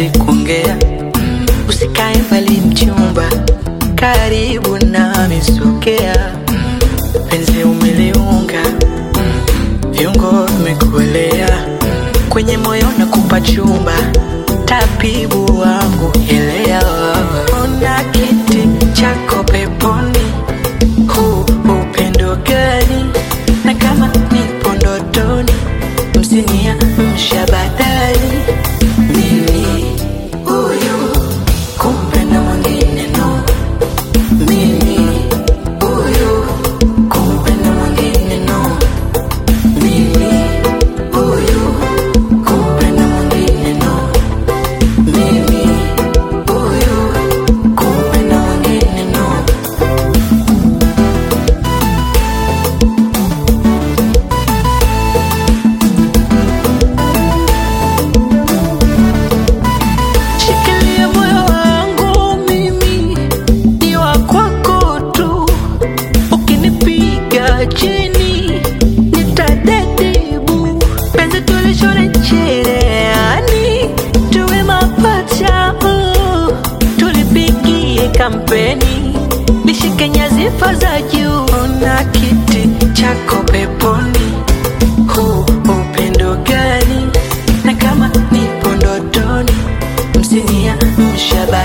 hatuwezi kuongea. Usikae mbali mchumba, karibu nami sogea. Penzi umeliunga, viungo vimekuelea, kwenye moyo nakupa chumba, tabibu wangu elewa. Ona kiti chako peponi, huu upendo gani? Na kama nipo ndotoni, msinia mshabadali mimi huyu kumpenda mwingine no mimi huyu kumpenda mwingine no mimi huyu kumpenda mwingine no mimi huyu kumpenda mwingine no Shikilia moyo wangu mimi ni wa kwako tu, ukinipiga chini nitadedibu. Penzi tulishone cherehani, tuwe mapacha, uh, tulipigie kampeni, nishike nyadhifa za juu. Ona kiti chako peponi, huu upendo gani? Na kama nipo ndotoni, msinia mshaba